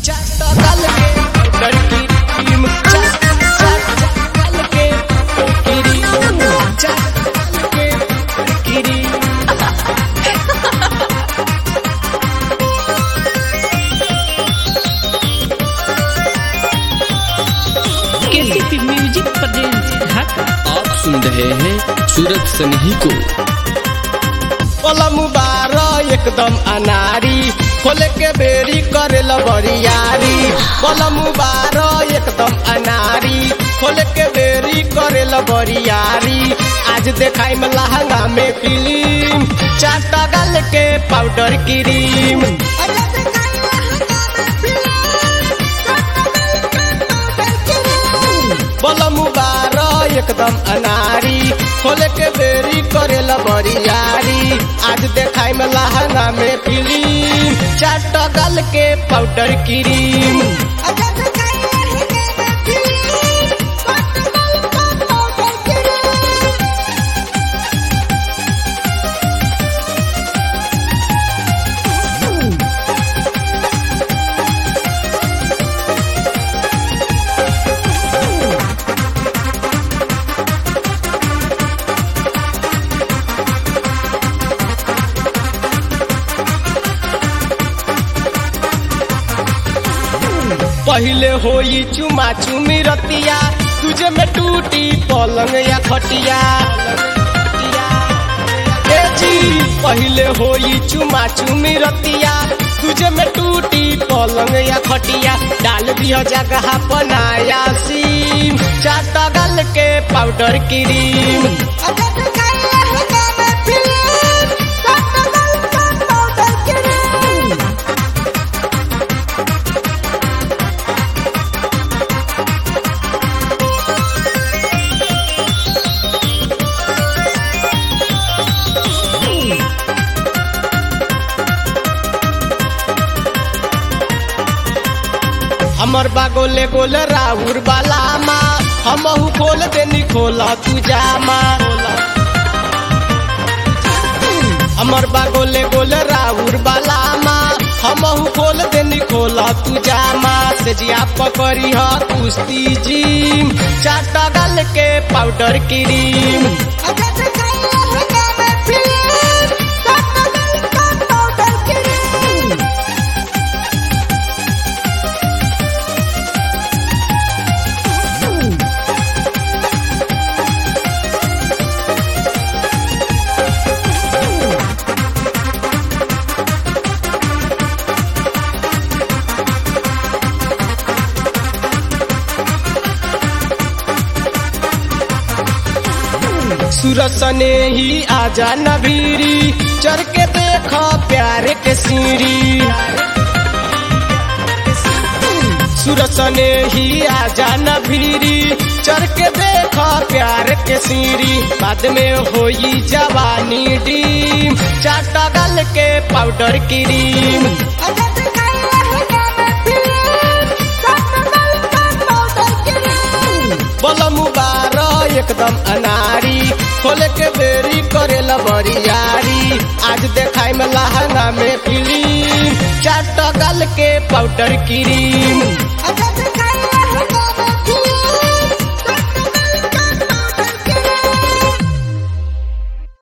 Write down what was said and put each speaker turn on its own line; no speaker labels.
चाटगल के लड़की टीम चाटगल के गिरी चाटगल के गिरी
केसीपी म्यूजिक प्रेजेंट ढाका
आप सुन रहे हैं सूरज सनही को
कलम बार एकदम अनारी खोले के बेरी करे बरियारी कलम बार एकदम अनारी खोले के बेरी करे बरियारी आज देखाई में लहंगा में फिल्म चाटा गल के पाउडर क्रीम बलम बार एकदम अनारी खोले के बेरी करे बरियारी आज देखाई में लहंगा में फिल्म चाटा गल के पाउडर क्रीम पहले होई चुमा चुमी रतिया तुझे में टूटी पलंग या खटिया ए जी पहले होई चुमा चुमी रतिया तुझे में टूटी पलंग या खटिया डाल दिया जगह बनाया सीम चाटा गल के पाउडर क्रीम हमर बा गोले गोले राउर बाला माँ हमहू खोल देनी खोला तू जामा हमर बा गोले गोले राउर बाला माँ हमहू खोल देनी खोला तू जामा से जिया पकड़ी ह कुश्ती जिम चाटा गल के पाउडर क्रीम सुरसने ही आजा नबीरी चढ़ के देख प्यार के सीढ़ी सुरसने ही आजा नबीरी चढ़ के देख प्यार के सीढ़ी बाद में होई जवानी डीम चाटा गल के पाउडर क्रीम बलम बार एकदम अनारी खोले के बेरी करे बरियारी आज देखाई में लहंगा में फिल्म चाट गल के पाउडर क्रीम